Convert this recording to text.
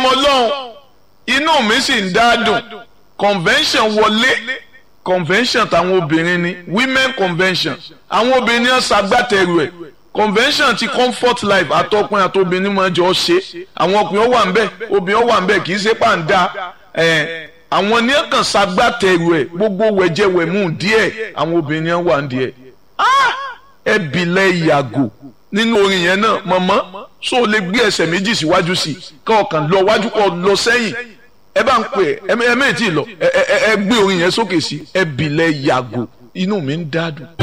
ọlọ́run inú mi sì ń dá dùn convention wọlé convention táwọn obìnrin ni women convention àwọn obìnrin náà ṣagbátẹrù ẹ̀ convention ti comfort life àtọkùnrin àtobìnrin máa jọ ṣe àwọn ọkùnrin ó wà ń bẹ̀ obìnrin ó wà ń bẹ̀ kì í ṣe pàǹdà ẹ̀ àwọn ní kàn ṣagbátẹrù ẹ̀ gbogbo wẹ̀jẹ̀wẹ̀mú díẹ̀ àwọn obìnrin náà wà ń díẹ̀ ẹ bìlẹ̀ yàgò nínú orin yẹn náà mọ̀mọ́ so o lè gbé ẹsẹ̀ méjì síwájú sí kọ́ ọ̀kan lọ wájú kọ́ lọ sẹ́yìn ẹ bá ń pè ẹ ẹ mẹ́ẹ̀tì lọ ẹ ẹ ẹ gbé orin yẹn sókè sí ẹ bìlẹ̀ yàgò inú mi ń dádùn.